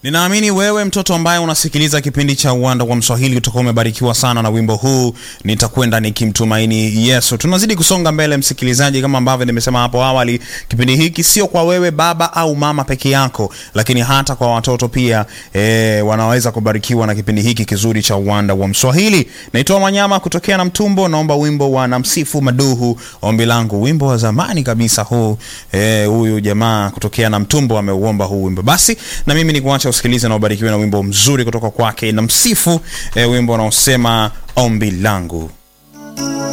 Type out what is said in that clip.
Ninaamini wewe mtoto ambaye unasikiliza kipindi cha Uwanda wa Mswahili utakuwa umebarikiwa sana na wimbo huu nitakwenda nikimtumaini Yesu. Tunazidi kusonga mbele, msikilizaji, kama ambavyo nimesema hapo awali, kipindi hiki sio kwa wewe baba au mama peke yako, lakini hata kwa watoto pia e, wanaweza kubarikiwa na kipindi hiki kizuri cha Uwanda wa Mswahili. Naitwa Manyama kutokea na Mtumbo, naomba wimbo wa Namsifu Maduhu, ombi langu, wimbo wa zamani kabisa huu. E, huyu jamaa kutokea na Mtumbo ameuomba huu wimbo, basi na mimi ni kuacha usikilize na ubarikiwe na wimbo mzuri kutoka kwake Namsifu, e, wimbo unaosema ombi langu.